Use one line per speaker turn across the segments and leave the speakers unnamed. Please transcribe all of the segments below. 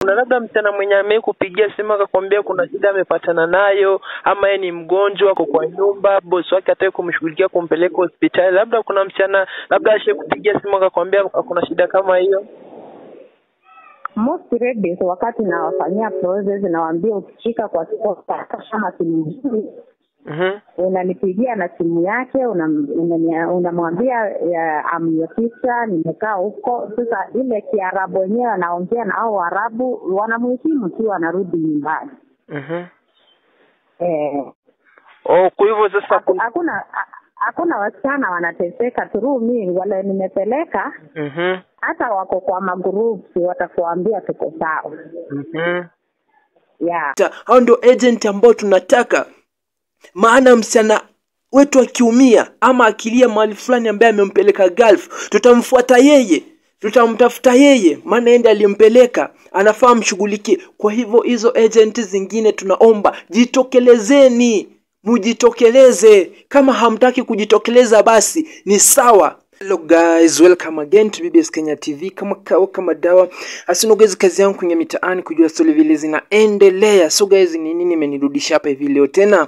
kuna labda msichana mwenye amei kupigia simu akakwambia kuna shida amepatana nayo, ama yeye ni mgonjwa, ako kwa nyumba, bosi wake hataki kumshughulikia kumpeleka hospitali. Labda kuna msichana labda ashe kupigia simu akakwambia kuna shida kama hiyo.
most ladies wakati nawafanyia process nawaambia ukifika kwa sponsor kama simu nzuri
Mhm.
unanipigia na simu yake unam- unania- unamwambia ya, I'm your sister nimekaa huko sasa ile kiarabu wenyewe anaongea na au arabu wanamheshimu tu anarudi nyumbani
Mhm.
eh,
Oh, kwa hivyo sasa
haku- hakuna ha- hakuna wasichana wanateseka through me wale nimepeleka
Mhm.
hata wako kwa magroups watakuambia tuko sawa
Mhm.
yeah.
Ta- hao ndio agent ambao tunataka maana msichana wetu akiumia ama akilia mahali fulani ambaye amempeleka Gulf tutamfuata yeye tutamtafuta yeye maana ende alimpeleka anafaa mshughulikie kwa hivyo hizo agent zingine tunaomba jitokelezeni mujitokeleze kama hamtaki kujitokeleza basi ni sawa Hello guys, welcome again to BBS Kenya TV. Kama kawa kama dawa, asino guys, kazi yangu kwenye mitaani kujua stori vile zinaendelea. So guys, ni nini imenirudisha hapa hivi leo tena?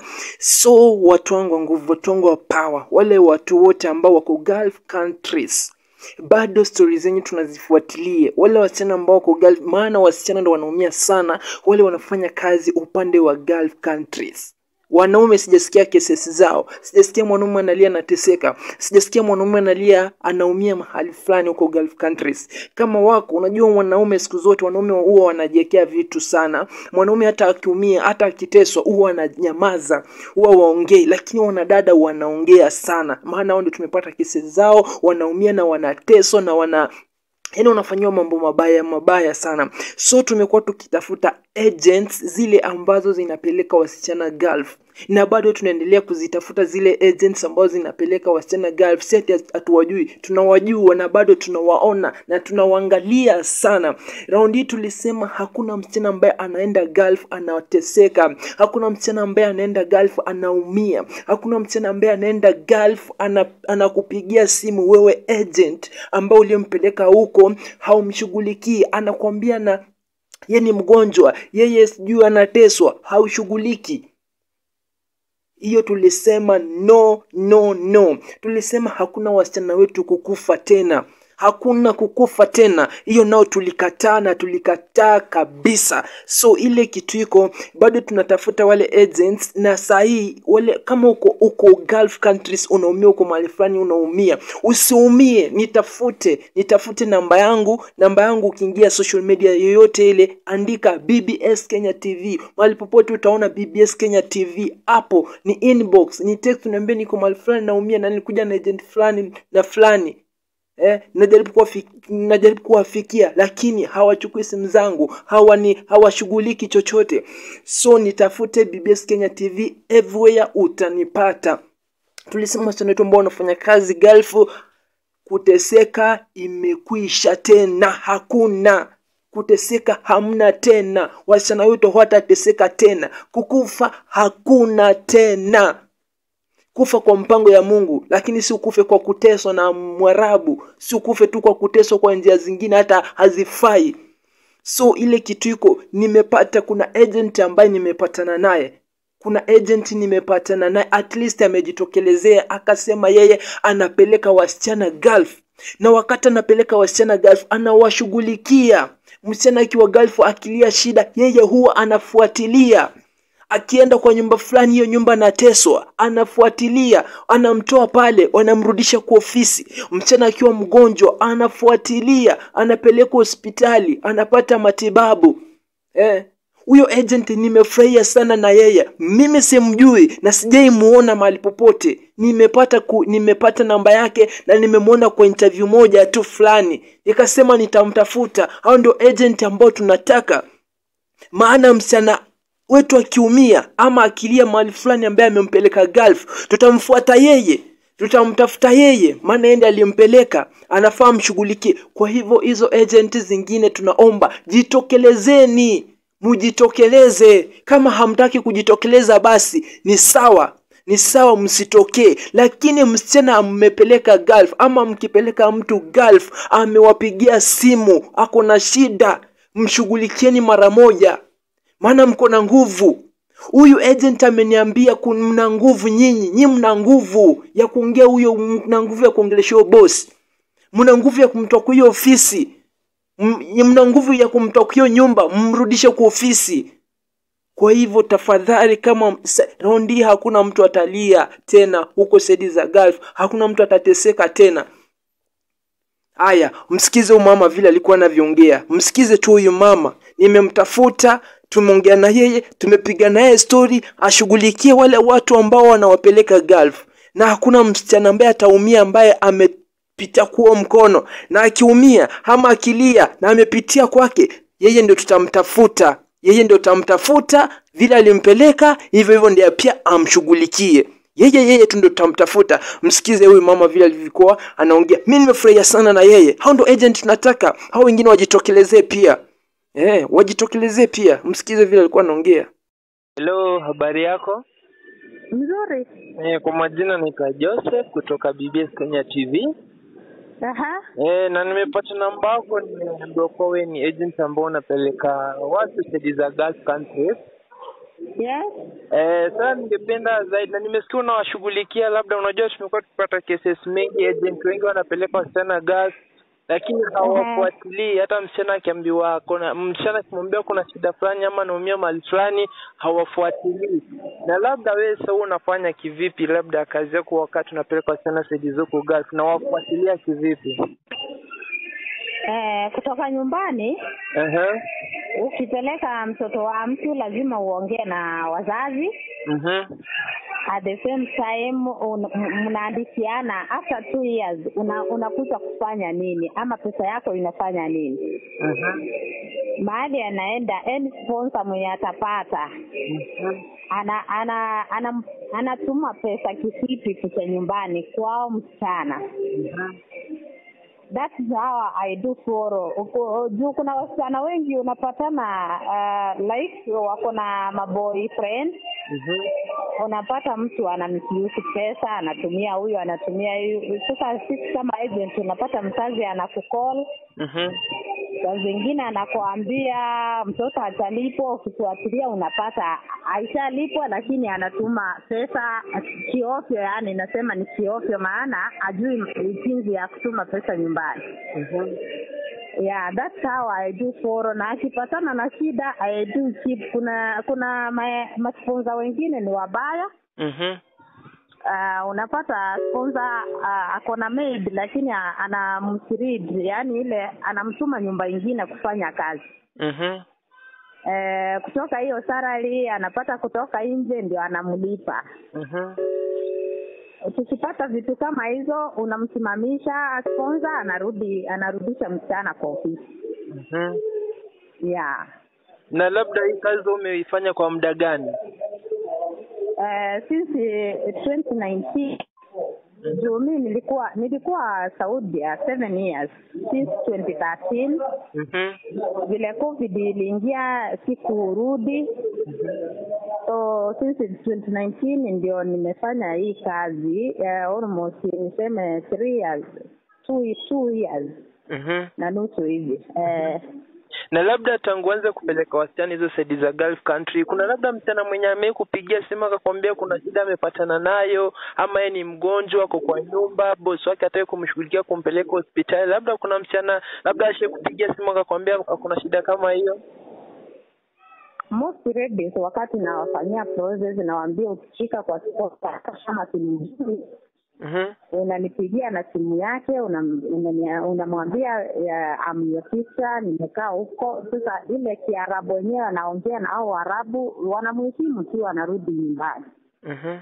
So watu wangu wa nguvu, watu wangu wa power, wale watu wote ambao wako Gulf countries bado stori zenyu tunazifuatilia, wale wasichana ambao wako Gulf, maana wasichana ndo wanaumia sana, wale wanafanya kazi upande wa Gulf countries wanaume sijasikia kesi zao sijasikia mwanaume analia anateseka sijasikia mwanaume analia anaumia mahali fulani huko gulf countries kama wako unajua wanaume siku zote wanaume huwa wanajiwekea vitu sana mwanaume hata akiumia hata akiteswa huwa ananyamaza huwa waongei lakini wanadada wanaongea sana maana hao ndio tumepata kesi zao wanaumia na wanateswa na wana yaani unafanyiwa mambo mabaya mabaya sana so tumekuwa tukitafuta agents zile ambazo zinapeleka wasichana gulf na bado tunaendelea kuzitafuta zile agents ambazo zinapeleka wasichana gulf si ati hatuwajui tunawajua na bado tunawaona na tunawaangalia sana raundi hii tulisema hakuna msichana ambaye anaenda gulf anateseka hakuna msichana ambaye anaenda gulf anaumia hakuna msichana ambaye anaenda gulf ana, anakupigia simu wewe agent ambao uliyempeleka huko haumshughulikii anakwambia na ye ni mgonjwa yeye sijui anateswa haushughuliki hiyo tulisema no no no tulisema hakuna wasichana wetu kukufa tena hakuna kukufa tena hiyo nao tulikataa na tulikataa kabisa so ile kitu iko bado tunatafuta wale agents na sahii wale kama uko uko gulf countries unaumia uko mahali fulani unaumia usiumie nitafute nitafute namba yangu namba yangu ukiingia social media yoyote ile andika bbs kenya tv mahali popote utaona bbs kenya tv hapo ni inbox ni text uniambie niko mahali fulani naumia na nilikuja na agent fulani na fulani eh, najaribu kuwafik, najaribu kuwafikia lakini hawachukui simu zangu hawani hawashughuliki chochote so nitafute bbs kenya tv everywhere utanipata tulisema wasichana wetu ambao wanafanya kazi galfu kuteseka imekwisha tena hakuna kuteseka hamna tena wasichana wetu hawatateseka tena kukufa hakuna tena kufa kwa mpango ya mungu lakini si ukufe kwa kuteswa na mwarabu si ukufe tu kwa kuteswa kwa njia zingine hata hazifai so ile kitu iko nimepata kuna agent ambaye nimepatana naye kuna agent nimepatana naye at least amejitokelezea akasema yeye anapeleka wasichana gulf na wakati anapeleka wasichana gulf anawashughulikia msichana akiwa gulf akilia shida yeye huwa anafuatilia akienda kwa nyumba fulani hiyo nyumba anateswa anafuatilia anamtoa pale wanamrudisha kwa ofisi msichana akiwa mgonjwa anafuatilia anapelekwa hospitali anapata matibabu eh huyo agent nimefurahia sana na yeye mimi simjui na sijai muona mahali popote nimepata ku, nimepata namba yake na nimemwona kwa interview moja tu fulani nikasema nitamtafuta hao ndio agent ambao tunataka maana msichana wetu akiumia ama akilia mahali fulani ambaye amempeleka gulf tutamfuata yeye tutamtafuta yeye maana ende aliyempeleka anafaa mshughulikie kwa hivyo hizo agent zingine tunaomba jitokelezeni mujitokeleze kama hamtaki kujitokeleza basi ni sawa ni sawa msitokee lakini msichana mmepeleka gulf ama mkipeleka mtu gulf amewapigia simu ako na shida mshughulikieni mara moja maana mko na nguvu huyu agent ameniambia kun- mna nguvu nyinyi nyi mna nguvu ya kuongea huyo mna nguvu ya kuongelesha huyo boss mna nguvu ya kumtoa kwa hiyo ofisi M- mna nguvu ya kumtoa kwa hiyo nyumba mrudishe kwa ofisi kwa hivyo tafadhali kama sa- raundi hii hakuna mtu atalia tena huko sedi za gulf hakuna mtu atateseka tena haya msikize huyu mama vile alikuwa anavyoongea msikize tu huyu mama nimemtafuta tumeongea na yeye tumepiga naye stori ashughulikie wale watu ambao wanawapeleka gulf na hakuna msichana ambaye ataumia ambaye amepita kuo mkono na akiumia ama akilia na amepitia kwake yeye ndio tutamtafuta yeye ndio tutamtafuta vile alimpeleka hivyo hivyo ndiye pia amshughulikie yeye yeye tu ndio tutamtafuta msikize huyu mama vile alivyokuwa anaongea mi nimefurahia sana na yeye hao ndo agent tunataka hao wengine wajitokelezee pia eh, wajitokelezee pia msikize vile alikuwa anaongea
Hello, habari yako?
Mzuri.
Eh, kwa majina naitwa Joseph kutoka BBS Kenya TV.
Aha.
Eh, na nimepata namba yako, nimeambiwa kuwa wewe ni agent ambao unapeleka watu sedi za Gulf countries.
Yes.
Eh, sasa ningependa zaidi na nimesikia unawashughulikia, labda unajua tumekuwa tukipata cases mengi, agent wengi wanapeleka wasichana Gulf lakini hawafuatilii. Hata msichana akiambiwa kuna msichana akimwambia kuna shida fulani ama anaumia mahali fulani, hawafuatilii. Na labda wewe sasa unafanya kivipi, labda kazi yako wakati unapeleka wasichana sedi zako Gulf, na wafuatilia kivipi?
Eh, kutoka nyumbani
Ehe.
ukipeleka mtoto wa mtu lazima uongee na wazazi
Mhm.
at the same time un- m- mnaandikiana after two years una, unakuja kufanya nini ama pesa yako inafanya nini
Mhm.
mahali anaenda any sponsor mwenye atapata
Mhm.
ana ana ana anatuma pesa kisipi kucha nyumbani kwao msichana
Mhm.
that is how I do follow. Uko- Juu kuna wasichana wengi unapatana uh, like wako na maboyfriend
Mhm.
unapata mtu anamkiusi pesa anatumia huyu anatumia huyu sasa sisi kama agent unapata mzazi anakukol
Mhm.
saa zingine anakuambia mtoto atalipwa ukifuatilia unapata aishalipwa lakini anatuma pesa kiofyo yani nasema ni kiofyo maana ajui jinsi ya kutuma pesa nyumbani
Mhm.
yeah that's how i do foro na akipatana na shida i do keep kuna kuna ma- masponsa wengine ni wabaya
Mhm.
uh, unapata sponsor uh, ako na maid lakini a- anamsirid yani ile anamtuma nyumba ingine kufanya kazi
Mhm.
eh, kutoka hiyo salary anapata kutoka nje ndio anamlipa
Mhm.
tukipata vitu kama hizo unamsimamisha sponsor anarudi anarudisha msichana kwa ofisi
Mhm.
yeah
Na labda hii kazi umeifanya kwa muda gani?
uh, since eh, 2019 juu mi nilikuwa nilikuwa saudia seven years since 2013
Mhm.
vile covid iliingia sikurudi so since 2019 ndio nimefanya hii kazi uh, almost niseme three years two, two years
Mhm.
na nusu hivi uh,
Na labda tangu anze kupeleka wasichana hizo saidi za Gulf country, kuna labda msichana mwenye amekupigia simu akakwambia kuna shida amepatana nayo, ama yeye ni mgonjwa, ako kwa nyumba, bosi wake hataki kumshughulikia kumpeleka hospitali, labda kuna msichana labda ashe kupigia simu akakwambia kuna shida kama hiyo.
most ladies wakati nawafanyia process nawaambia ukifika kwa sponsor kama simjui
Mhm.
unanipigia na simu yake unam- unania- unamwambia ya, I'm your sister nimekaa huko sasa ile kiarabu wenyewe anaongea na au arabu wanamheshimu tu wanarudi nyumbani
Mhm.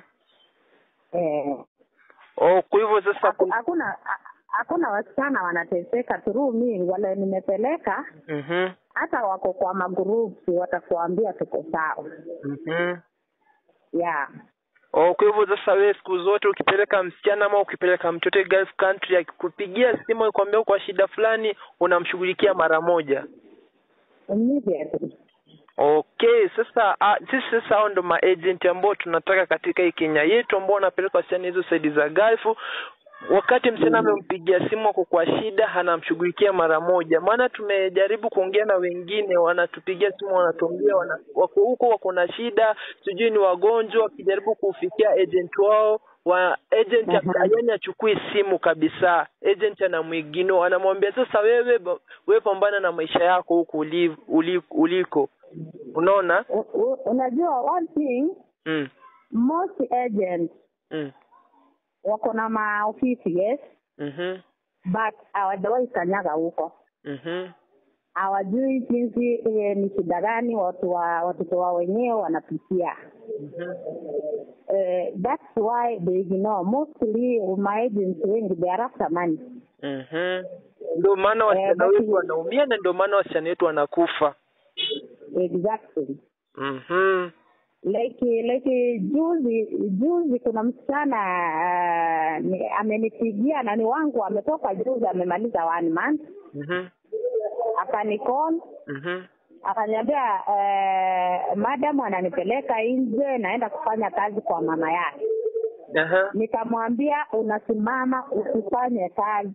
eh,
Oh, kwa hivyo sasa
haku-
kuna...
hakuna ha- hakuna wasichana wanateseka through me wale nimepeleka
Mhm.
hata wako kwa magrupu watakuambia tuko sawa
Mhm.
yeah
Oh, kwa hivyo sasa wewe siku zote ukipeleka msichana ama ukipeleka mtoto Gulf country akikupigia simu akwambia kwa shida fulani unamshughulikia mara moja.
immediately
Okay, sasa ah, sisi sasa hao ndo maagent ambao tunataka katika hii Kenya yetu ambao wanapeleka wasichana hizo saidi za Gulf wakati msichana amempigia simu ako kwa shida anamshughulikia mara moja maana tumejaribu kuongea na wengine wanatupigia simu wanatuambia wana, wako huko wako na shida sijui ni wagonjwa wakijaribu kufikia agent wao wa agent
Mhm.
yani achukui simu kabisa agent anamwigino anamwambia sasa wewe ba- wewe pambana na maisha yako huku uli, uli, uliko unaona
U- u- unajua one thing
mm.
most agents
Mm.
wako na maofisi yes
Mhm.
but hawajawahi kanyaga huko
Mhm.
hawajui jinsi eh, ni shida gani watu wa watoto wao wenyewe wanapitia
Mhm.
eh, that's why they ignore mostly my agents wengi they are after money
Mhm. Ndio maana wasichana
basi-
wetu wanaumia na ndio maana wasichana wetu wanakufa.
exactly
Mhm.
like like juzi juzi kuna msichana uh, ni- amenipigia na ni wangu ametoka juzi amemaliza one month
Mhm.
akanicall
Mhm.
akaniambia uh, madam ananipeleka nje naenda kufanya kazi kwa mama yake
Aha.
nikamwambia unasimama usifanye kazi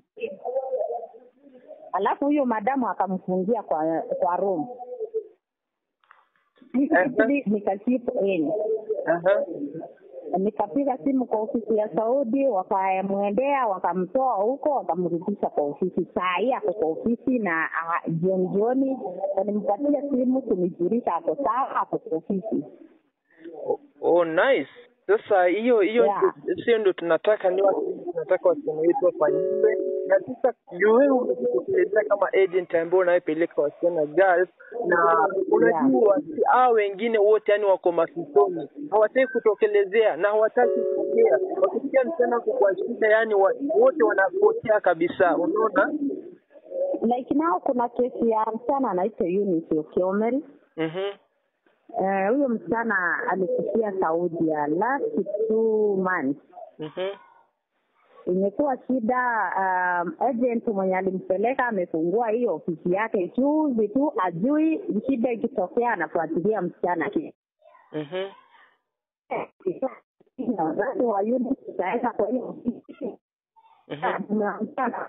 alafu huyo madamu akamfungia kwa kwa room Nikabidi nikasipo in
Aha.
nikapiga simu kwa ofisi ya Saudi, wakamwendea wakamtoa huko, wakamrudisha kwa ofisi. Saa hii ako kwa ofisi na ah, jioni jioni walimpatia simu kunijulisha ako sawa, ako kwa ofisi.
Oh, nice. Sasa hiyo hiyo
Yeah.
ndio- sio ndio tunataka ni watu tunataka wasichana wetu wafanyiwe na sasa juu wewe umejitekelezea kama agent ambaye unayepeleka wasichana girls na unajua si hao wengine wote yani wako mafisoni hawataki kutokelezea na hawataki kuongea wakisikia msichana ako kwa shida yani wa, wote wanapotea kabisa unaona
Like now kuna kesi ya msichana anaitwa Eunice Okiomel.
mhm
Eh, huyo msichana alikufia Saudi ya last two months.
mhm
Imekuwa shida. Um, agent mwenye alimpeleka amefungua hiyo ofisi yake juzi tu, ajui shida ikitokea anafuatilia msichana
mhm
na wazazi wa yule tutaenda kwa hiyo ofisi
mhm
tumeambiana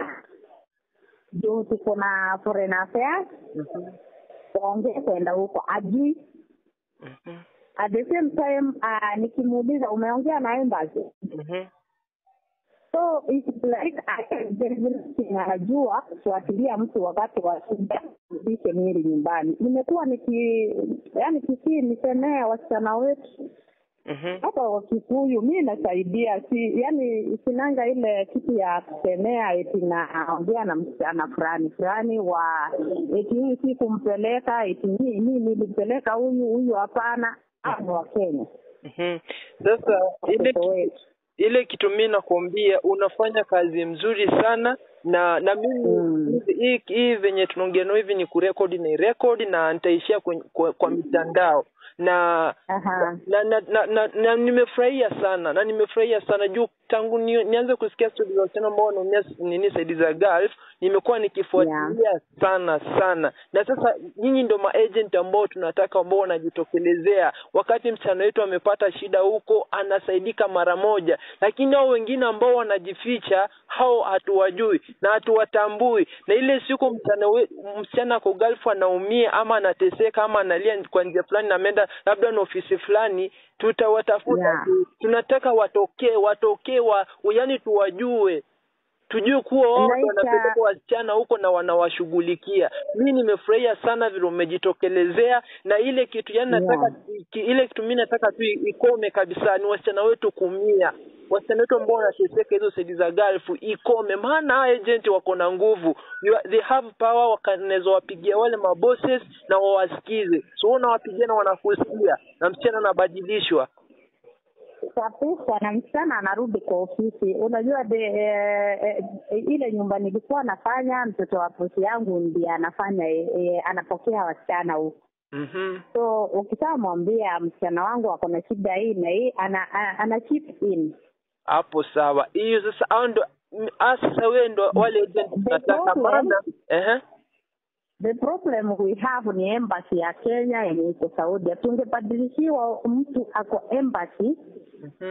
juu tuko na foreign affairs
mhm
waongee kwenda huko ajui
mhm
at the same time uh, nikimuuliza umeongea na embassy
mhm
so it's like I- anajua kufuatilia mtu wakati wa shida rudishe mwili nyumbani nimekuwa niki yani kisii nisemee wasichana wetu
mhm
hapa wa Kikuyu mi nasaidia, si yani sinanga ile kitu ya kusemea eti naongea na msichana fulani fulani wa eti hii si kumpeleka eti mi mi nilimpeleka huyu huyu, hapana. Hao ni wa Kenya
mhm sasa ile
watoto wetu.
ile kitu mimi nakwambia unafanya kazi mzuri sana na na mimi
Mm.
hivi- hii hii venye tunaongea nao hivi ni kurekodi na irekodi na nitaishia kwenye- kwa, kwa mitandao na
Aha.
na na, na, na, na nimefurahia sana na nimefurahia sana juu tangu ni, nianze kusikia stori za wasichana ambao wanaumia nini saidi za Gulf nimekuwa nikifuatilia sana sana na sasa nyinyi ndo maagent ambao tunataka ambao wanajitokelezea wakati msichana wetu amepata shida huko anasaidika mara moja lakini hao wengine ambao wanajificha hao hatuwajui na hatuwatambui na ile siku msichana we- msichana ako Gulf anaumia ama anateseka ama analia kwa njia fulani na ameenda labda na ofisi fulani tutawatafuta
Yeah.
tu. tunataka watokee watokee wa yani tuwajue tujue kuwa wao ndo
Like,
wanapeleka wasichana huko na wanawashughulikia mi nimefurahia sana vile umejitokelezea na ile kitu yani nataka
Yeah.
ki, ile kitu mi nataka tu ikome kabisa ni wasichana wetu kumia wasichana wetu ambao wanateseka hizo sedi za galfu ikome maana hawa agent wako na nguvu You are- they have power wakanaweza wapigia wale mabosses na wawasikize so wewe unawapigia na wanakusikia na msichana anabadilishwa
kabisa na msichana anarudi kwa ofisi. Unajua de, eh, eh, ile nyumba nilikuwa nafanya, mtoto wa bosi yangu ndiye anafanya eh, eh, anapokea wasichana huko
mhm
so ukishamwambia msichana wangu ako na shida hii na hii ana, ana, ana chip in
hapo sawa hiyo sasa hao ndo m- ah, sasa wewe ndo wale agent
The
tunataka
problem-
maana ehe
the problem we have ni embassy ya Kenya yenye iko Saudi. Tungebadilishiwa mtu ako embassy
mhm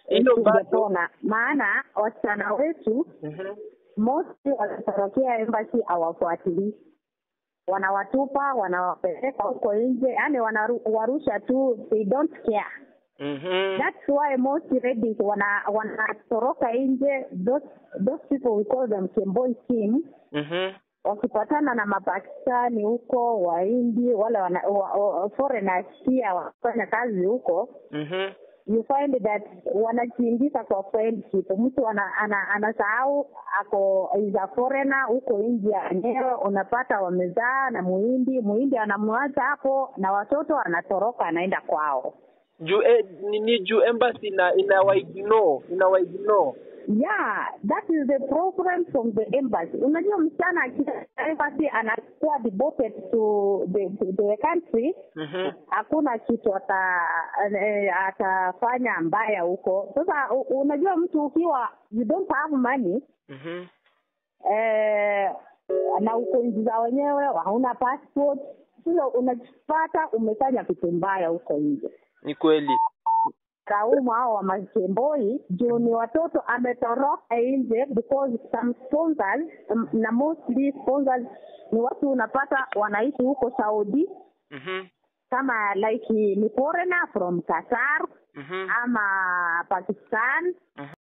Hilo bado.
tungepona maana wasichana wetu
Mhm.
mostly wanatorokea embassy hawafuatilii wanawatupa wanawapeleka huko nje yani wanawarusha tu they don't care
Mhm.
that's why most ladies wana wanatoroka nje those those people we call them kemboi team
Mhm.
wakipatana na mapakistani huko wahindi wale wana, wa, wa, foreigners pia wanafanya kazi huko
Mhm.
you find that wanajiingiza kwa friendship mtu ana, ana, anasahau ako is a foreigner huko india wenyewe unapata wamezaa na muhindi muhindi anamwacha hapo na watoto anatoroka anaenda kwao
Juu eh, ni, ni juu embassy ina inawaignore inawaignore.
yeah that is the problem from the embassy unajua msichana akija embassy anakuwa devoted to the, to the country
Mhm.
hakuna kitu ata eh, atafanya mbaya huko sasa u- unajua mtu ukiwa you don't have money
Mhm.
eh, na uko nchi za wenyewe hauna passport sasa unajipata umefanya kitu mbaya huko nje
Ni kweli.
kaumu hao wa makemboi juu ni watoto ametoroka nje because some sponsors um, na mostly sponsors ni watu unapata wanaishi huko saudi
Mhm.
kama like ni foreigner from qatar
Mhm.
ama pakistan